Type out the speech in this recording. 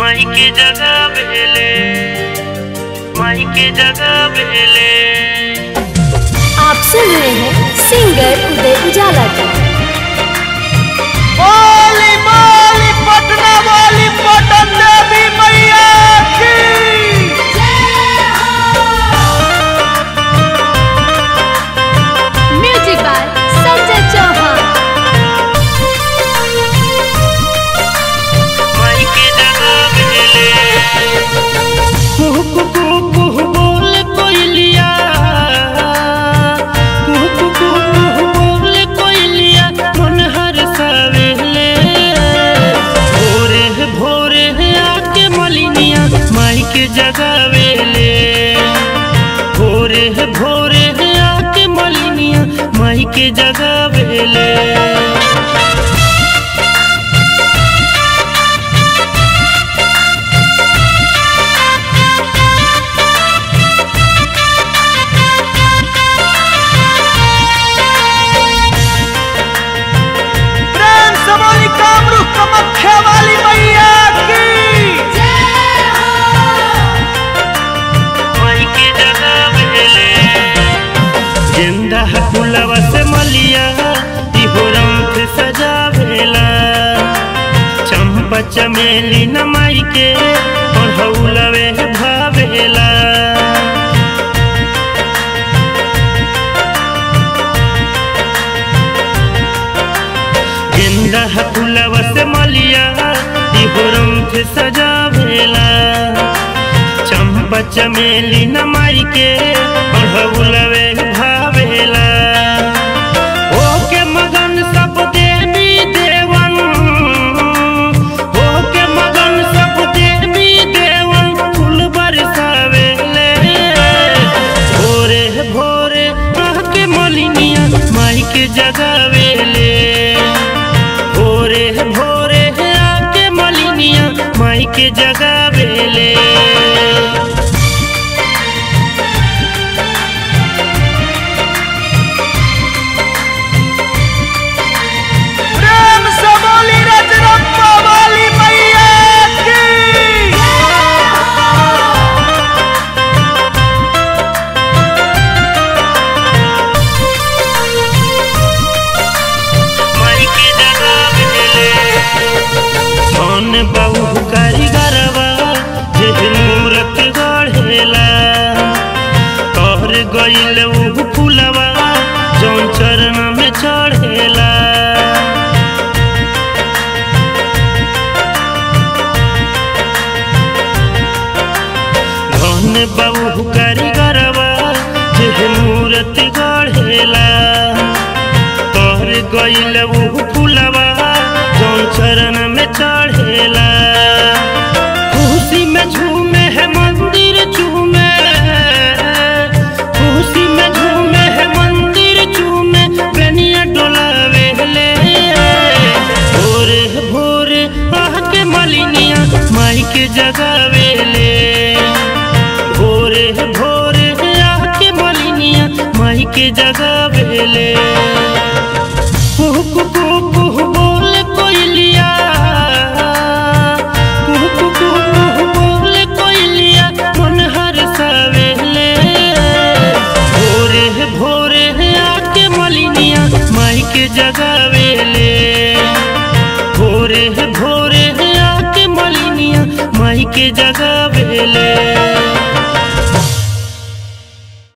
माई के जगह बेले माई के जगह बेले आप सुन रहे हैं सिंगर उदय उजाला का बोली बोली पटना वाली पटन देवी मैया की म्यूजिक बाय संजय चौहान माई के जगह बेले कुहू कुहू कुहू बोल कोयलिया कुहू कुहू कुहू बोल कोयलिया मन हर सवेले भोरे भोरे आके मलिनिया माई के जगावेले भोरे भोरे आके मलिनिया माई के जगावेले प्रेम से बोली कामरूप कमख्या वाली मैया की माई के जगह बेले गेंदा फूलवा से मलिया इहो रंग सजा भेला चंपा चमेली न माई के और हौलवे भावेला गेंदा फूलवा से मलिया इहो रंग सजा भेला चंपा चमेली न माई के पढ़ौलवे भावेला ओके मगन सब देवी देवन ओके मगन सब देवी देवन फूल बरसावेले भोरे भोरे आके मलिनिया माई के जगावेले भोरे भोरे आके मलिनिया माई के जगावेले प्रेम से बोली रजरप्पा वाली मैया की माई के जगह बेले कौन बहु कारीगरवा जे मूरत गढ़ेला तोहर गइल उ फूलवा जौन चरण में चढ़ेला धन बहु कारीगरवा जे मूरत गढ़ेला तोहर गइल उ फूलवा जौन चरण में चढ़ेला खुशी में झूमे है मंदिर झूमे खुशी में झूमे है मंदिर झूमे बेनिया डोलावे ले भोरे भोरे आके मलिनिया माई के जगावेले भोरे भोरे आके मलिनिया माई के जगावेले कुहू कुहू कुहू बोल कोयलिया कुहू कुहू कुहू बोल कोयलिया मन हर सवेले भोरे भोरे आके मलिनिया माई के जगावेले भोरे भोरे आके मलिनिया माई के जगावेले